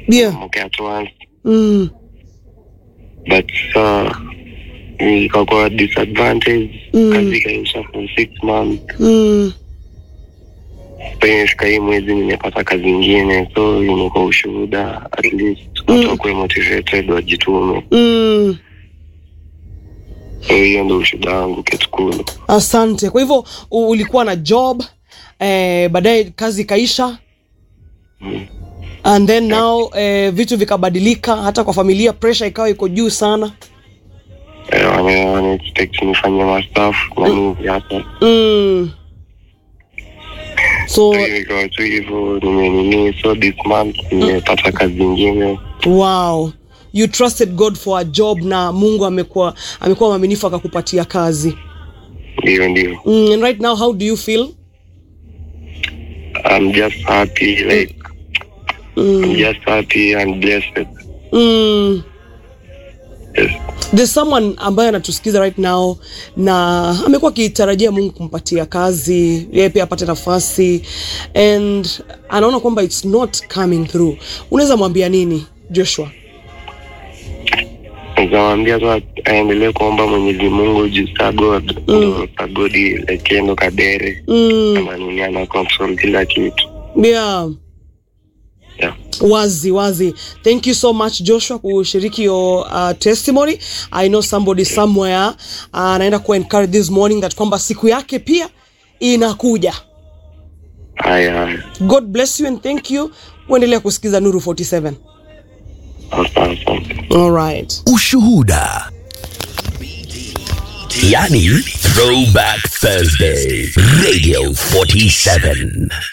Yeah. okay at once Mm. but uh, ikakuwa disadvantage Mm. kazi ikaisha for six months Mm. imefika hii mwezi nimepata kazi ingine so imekuwa ushuhuda at least watu wakuwe motivated wajitume Mm. so hiyo ndo ushuhuda wangu kitukulu asante kwa hivyo u- ulikuwa na job eh, baadaye kazi ikaisha Mm. and then now eh, vitu vikabadilika hata kwa familia pressure ikawa iko juu sana Eh, wana wana expect nifanye mastaf na nini hapa mm. so So hiyo ikawa tu hivyo nimenini so this month nimepata kazi ingine wow you trusted god for a job na mungu amekuwa amekuwa mwaminifu akakupatia kazi ndio ndio mm, and right now how do you feel I'm just happy like I'm just happy and blessed mm. yes. there's someone ambaye anatusikiza right now na amekuwa akitarajia mungu kumpatia kazi yeye pia apate nafasi and anaona kwamba its not coming through unaweza mwambia nini joshua nikamwambia tu aendelee kuomba mwenyezi mungu juu sa god ndo sa godi like ndo kadere mm, kama nini ana control kila kitu yeah yeah. wazi wazi thank you so much joshua kushiriki your uh, testimony i know somebody somewhere uh, anaenda ku encourage this morning that kwamba siku yake pia inakuja haya haya god bless you and thank you uendelea kusikiza nuru 47 asante asante all right Ushuhuda. Yani Throwback Thursday. Radio 47.